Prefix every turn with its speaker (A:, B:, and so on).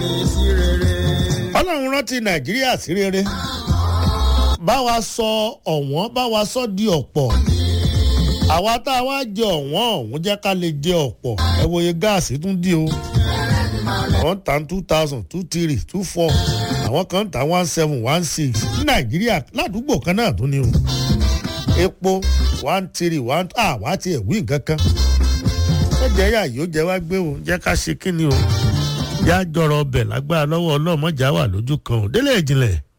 A: mi sí rere.
B: ọlọ́run rántí nàìjíríà sí rere bá wa sọ ọ̀wọ́n bá wa sọ di ọ̀pọ̀ àwa tá a wá jẹ ọ̀wọ́n ọ̀hún jẹ́ ká lè jẹ ọ̀pọ̀ ẹ wo iye gáàsì tún dí o àwọn ta two thousand two three two four àwọn kan ta one seven one six ní nàìjíríà ládùúgbò kan náà tún ni o epo one three one ah wá tiẹ̀ wí nǹkan kan ó jẹ́ yà yóò jẹ́ wá gbé o jẹ́ ká ṣe kí ni o yá jọrọ ọbẹ̀ lágbára lọ́wọ́ ọlọ́mọjà wà lójú kan ò délé ìjìnlẹ̀